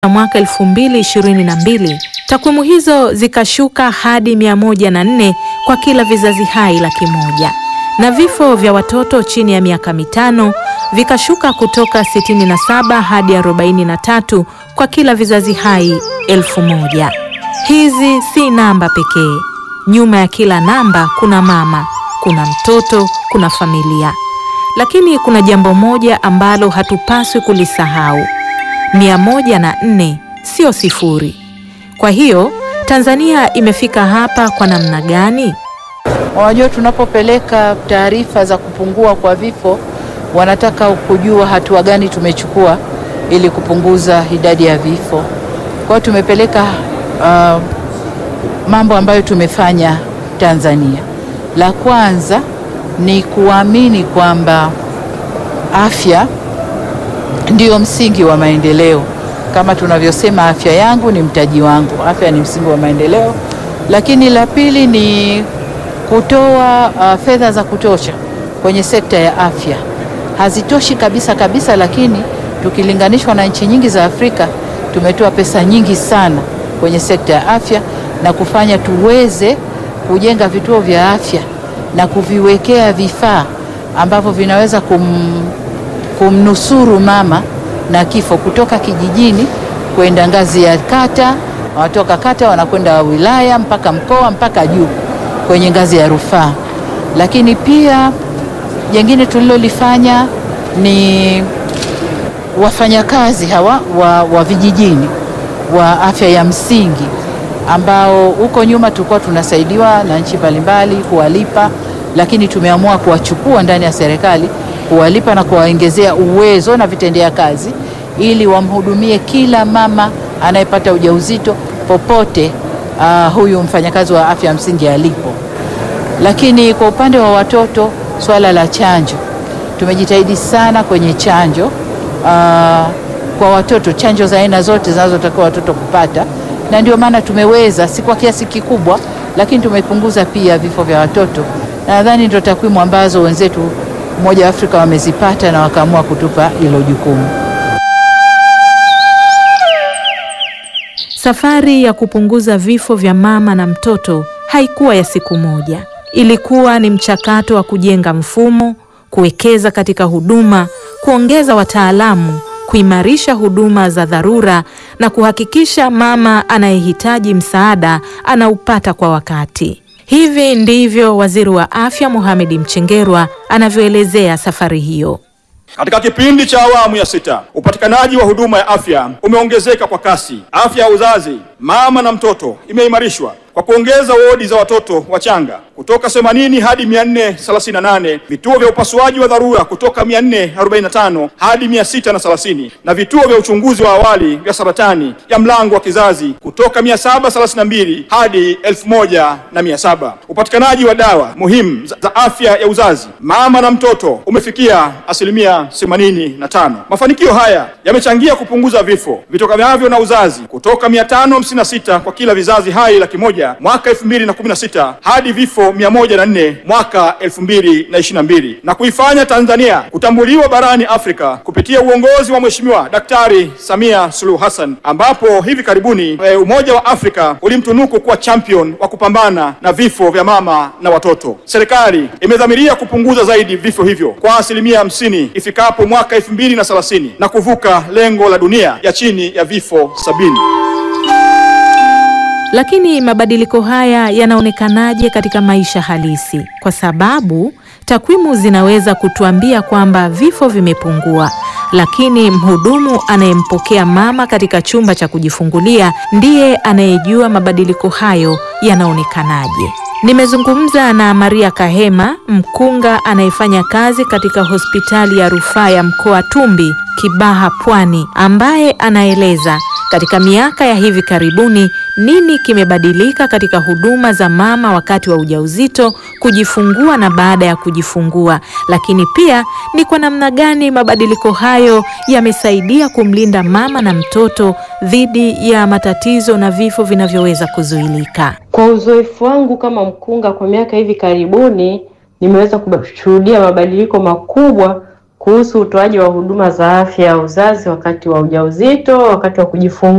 mwaka 2022 takwimu hizo zikashuka hadi 104 kwa kila vizazi hai laki moja na vifo vya watoto chini ya miaka mitano vikashuka kutoka 67 hadi 43 kwa kila vizazi hai elfu moja. Hizi si namba pekee. Nyuma ya kila namba kuna mama, kuna mtoto, kuna familia. Lakini kuna jambo moja ambalo hatupaswi kulisahau. Mia moja na nne sio sifuri. Kwa hiyo Tanzania imefika hapa kwa namna gani? Unajua, tunapopeleka taarifa za kupungua kwa vifo, wanataka kujua hatua gani tumechukua ili kupunguza idadi ya vifo. Kwa hiyo tumepeleka uh, mambo ambayo tumefanya Tanzania. La kwanza ni kuamini kwamba afya ndio msingi wa maendeleo. Kama tunavyosema, afya yangu ni mtaji wangu, afya ni msingi wa maendeleo. Lakini la pili ni kutoa uh, fedha za kutosha kwenye sekta ya afya. Hazitoshi kabisa kabisa, lakini tukilinganishwa na nchi nyingi za Afrika tumetoa pesa nyingi sana kwenye sekta ya afya na kufanya tuweze kujenga vituo vya afya na kuviwekea vifaa ambavyo vinaweza kum, kumnusuru mama na kifo kutoka kijijini kwenda ngazi ya kata, wanatoka kata wanakwenda wilaya mpaka mkoa mpaka juu kwenye ngazi ya rufaa. Lakini pia jengine tulilolifanya ni wafanyakazi hawa wa, wa vijijini wa afya ya msingi ambao huko nyuma tulikuwa tunasaidiwa na nchi mbalimbali kuwalipa, lakini tumeamua kuwachukua ndani ya serikali kuwalipa na kuwaongezea uwezo na vitendea kazi ili wamhudumie kila mama anayepata ujauzito popote uh, huyu mfanyakazi wa afya ya msingi alipo. Lakini kwa upande wa watoto, swala la chanjo, tumejitahidi sana kwenye chanjo uh, kwa watoto, chanjo za aina zote zinazotakiwa watoto kupata, na ndio maana tumeweza, si kwa kiasi kikubwa, lakini tumepunguza pia vifo vya watoto, na nadhani ndio takwimu ambazo wenzetu Umoja wa Afrika wamezipata na wakaamua kutupa hilo jukumu. Safari ya kupunguza vifo vya mama na mtoto haikuwa ya siku moja. Ilikuwa ni mchakato wa kujenga mfumo, kuwekeza katika huduma, kuongeza wataalamu, kuimarisha huduma za dharura na kuhakikisha mama anayehitaji msaada anaupata kwa wakati. Hivi ndivyo Waziri wa Afya Mohamed Mchengerwa anavyoelezea safari hiyo. Katika kipindi cha awamu ya sita, upatikanaji wa huduma ya afya umeongezeka kwa kasi. Afya ya uzazi, mama na mtoto imeimarishwa kwa kuongeza wodi za watoto wachanga kutoka 80 hadi 438, vituo vya upasuaji wa dharura kutoka 445 hadi 630, na vituo vya uchunguzi wa awali vya saratani ya mlango wa kizazi kutoka 732 hadi 1700. Upatikanaji wa dawa muhimu za afya ya uzazi, mama na mtoto umefikia asilimia 85. Mafanikio haya yamechangia kupunguza vifo vitokanavyo na uzazi kutoka 556 kwa kila vizazi hai laki moja mwaka 2016 hadi vifo 104 mwaka 2022 na kuifanya Tanzania kutambuliwa barani Afrika kupitia uongozi wa Mheshimiwa Daktari Samia Suluhu Hassan, ambapo hivi karibuni e, Umoja wa Afrika ulimtunuku kuwa champion wa kupambana na vifo vya mama na watoto. Serikali imedhamiria kupunguza zaidi vifo hivyo kwa asilimia hamsini ifikapo mwaka 2030 na kuvuka lengo la dunia ya chini ya vifo sabini. Lakini mabadiliko haya yanaonekanaje katika maisha halisi? Kwa sababu takwimu zinaweza kutuambia kwamba vifo vimepungua, lakini mhudumu anayempokea mama katika chumba cha kujifungulia ndiye anayejua mabadiliko hayo yanaonekanaje. Nimezungumza na Maria Kahema, mkunga anayefanya kazi katika hospitali ya rufaa ya mkoa Tumbi, Kibaha, Pwani, ambaye anaeleza katika miaka ya hivi karibuni nini kimebadilika katika huduma za mama wakati wa ujauzito, kujifungua na baada ya kujifungua, lakini pia ni kwa namna gani mabadiliko hayo yamesaidia kumlinda mama na mtoto dhidi ya matatizo na vifo vinavyoweza kuzuilika. Kwa uzoefu wangu kama mkunga kwa miaka hivi karibuni, nimeweza kushuhudia mabadiliko makubwa kuhusu utoaji wa huduma za afya ya uzazi wakati wa ujauzito, wakati wa kujifungua